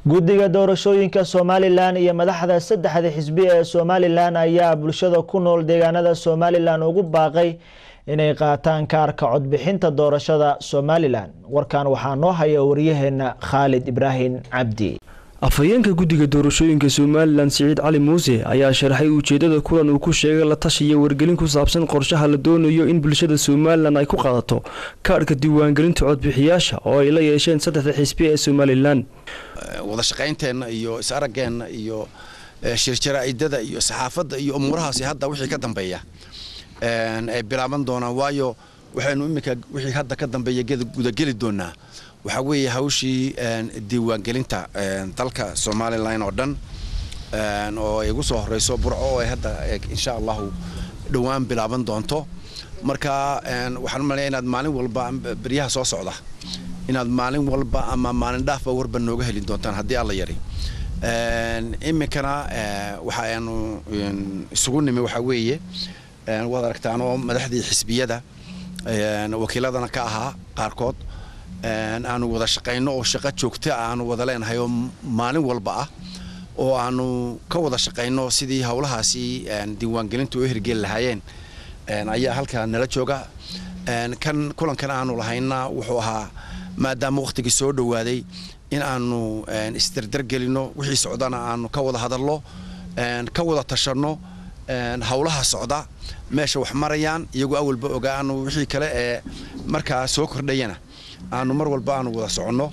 guddiga doorashooyinka somalilan iyo madaxda saddexda xisbi ee somalilan ayaa bulshada ku nool deegaanada somalilan ugu baaqay inay qaataan kaarka codbixinta doorashada somalilan warkan waxaa noo haya wariyaheena khaalid ibraahim cabdi afhayeenka guddiga doorashooyinka somalilan siciid cali muuse ayaa sharaxay ujeedada kulan uu ku sheegay la tashiya wargelin ku saabsan qorshaha la doonayo in bulshada somalilan ay ku qaadato kaadhka diiwaangelinta codbixiyaasha oo ay la yeesheen saddexda xisbi ee somalilan wada shaqaynteenna iyo is-araggeenna iyo shirjaraa'idada iyo saxaafadda iyo umuurahaasi hadda wixii ka dambeeya ay bilaaban doonaan waayo waxaynu iminka wixii hadda ka dambeeya gudageli doonaa waxaa weeye hawshii diiwaangelinta dalka somalilan oo dhan oo ay ugu soo horeyso burco oo ay hadda insha allahu dhowaan bilaaban doonto marka waxaan u malaya inaad maalin walba beryaha soo socda inaad maalin walba ama maalin dhaafba warba nooga heli doontaan haddii alla yari iminkana waxaanu isugu nimi waxaa weeye waad aragtaanoo madaxdii xisbiyada wakiiladana ka ahaa qaarkood aanu wada shaqayno oo shaqo joogta aanu wada leenahay oo maalin walba ah oo aanu ka wada shaqayno sidii howlahaasi diiwaangelinta u hirgeli lahaayeen ayaa halkaa nala jooga kan kulankan aanu lahayna wuxuu ahaa maadaama wakhtigii soo dhowaaday in aanu isdardargelino wixii socdana aanu ka wada hadalno ka wada tashanno howlaha socda meesha wax marayaan iyagoo awalba ogaanu wixii kale ee markaa soo kordhayana aanu mar walba aanu wada soconno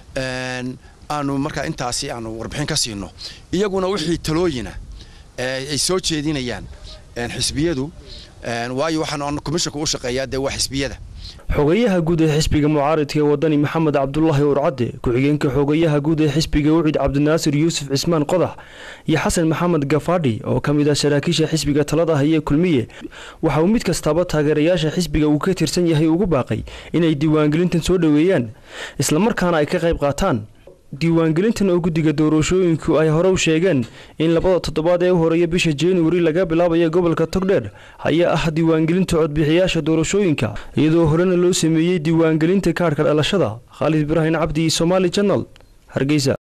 aanu markaa intaasi aanu warbixin ka siino iyaguna wixii talooyina ay soo jeedinayaan xisbiyadu waayo waxaan commissionka u shaqeeyaa dee waa xisbiyada xogayaha guud ee xisbiga mucaaridka ee wadani maxamed cabdulaahi urcadde ku-xigeenka xogayaha guud ee xisbiga wicid cabdinaasir yuusuf cismaan qodax iyo xasan maxamed gafaadhi oo ka mid ah saraakiisha xisbiga talada hayee kulmiye waxa uu mid kastaaba taageerayaasha xisbiga uu ka tirsan yahay ugu baaqay inay diiwaangelintan soo dhoweeyaan islamarkaana ay ka qayb qaataan diiwaangelintan oo guddiga doorashooyinku ay hore u sheegeen in labada toddobaad ee u horeeya bisha januari laga bilaabayo gobolka togdheer ayaa ah diiwaangelinta codbixiyaasha doorashooyinka iyadoo horena loo sameeyey diiwaangelinta kaadhka dhalashada khaalid ibraahim cabdi somaali janal hargeysa